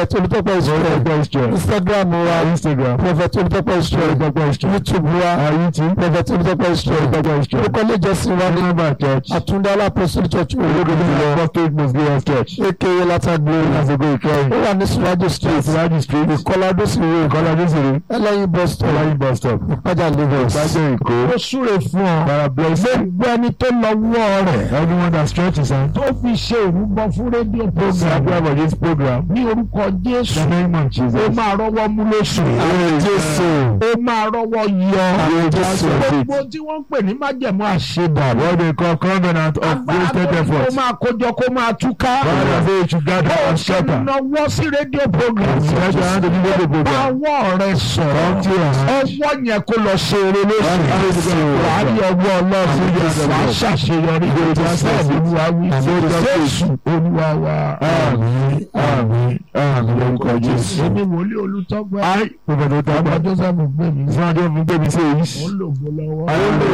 Olùtọ́pẹ́ Israel Instagram wa Instagram. Prophet Olùtọ́pẹ́ Israel YouTube wa Prophet Olùtọ́pẹ́ Israel orúkọ ilé ìjọsìn wa ní Remember church. Àtúndá Apostle Church olódodo Prophet Muslim Church. aka Lata Glory That's a good try. ó wà ní Surajo Street Siraji Street. Ìkọládó sí ìwé Kọ́lá Désiré. ẹlẹ́yin bus stop Kọ́lá bus stop. Ìpájà Lagos. Ìbàdàn Èkó. ó súre fún ọ Bàrà bless you. gbogbo ẹni tó lọ́wọ́ rẹ̀ Everyone that stretches hand. tó fi ṣe ìrúbọ fún rédíò program Sabi about this program. ní orúkọ Jésù The name of ó Jesus. máa rọ́wọ́ mú lóṣù Amen. Jésù. ó máa rọ́wọ́ yọ Amen. Jésù. gbogbo tí wọ́n ń pè ní májẹ̀mú àṣedàbọ̀ What they call covenant of wasted agbára effort. tó máa kójọ kó máa túká God has said you should gather bó and ṣe scatter. náwó sí rédíò program Stretch your hand to the radio program. báwọ̀ rẹ sọ̀rọ̀ Come to your hand. ọwọ́ yẹn kó lọ ṣe eré lóṣù Jésù. wàá rí ọwọ́ ọlọ́run Jésù. wàá ṣàṣeyọrí Jésù. bẹ́ẹ̀ olúwa wí Jésù. Jésù olúwa wa. Àmín. Àmín. Àmín. Lórúkọ Jésù. èmi wòlíì olùtọ́gbẹ́ Ai, Prophet ọba Otaba. Joseph gbẹ̀mí Ìfúnadé fún Gbẹ̀mí sí èyí. ó lògbó lọ́wọ́. Ayé ń lò